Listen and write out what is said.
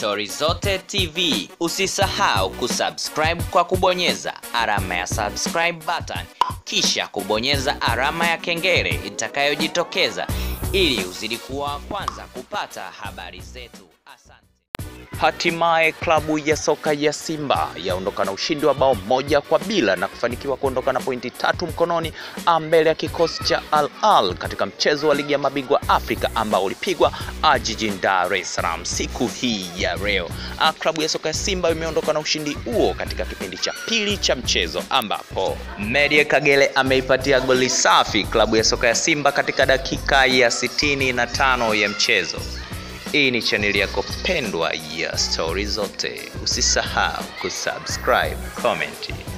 Stori Zote TV. Usisahau kusubscribe kwa kubonyeza alama ya subscribe button, kisha kubonyeza alama ya kengele itakayojitokeza ili uzidi kuwa wa kwanza kupata habari zetu. Asante. Hatimaye klabu ya soka ya Simba yaondoka na ushindi wa bao moja kwa bila na kufanikiwa kuondoka na pointi tatu mkononi mbele ya kikosi cha Al Ahly katika mchezo wa ligi ya mabingwa Afrika ambao ulipigwa jijini Dar es Salaam siku hii ya leo. Klabu ya soka ya Simba imeondoka na ushindi huo katika kipindi cha pili cha mchezo ambapo Merie Kagere ameipatia goli safi klabu ya soka ya Simba katika dakika ya sitini na tano ya mchezo. Hii ni chaneli yako pendwa ya Stori Zote. Usisahau kusubscribe, comment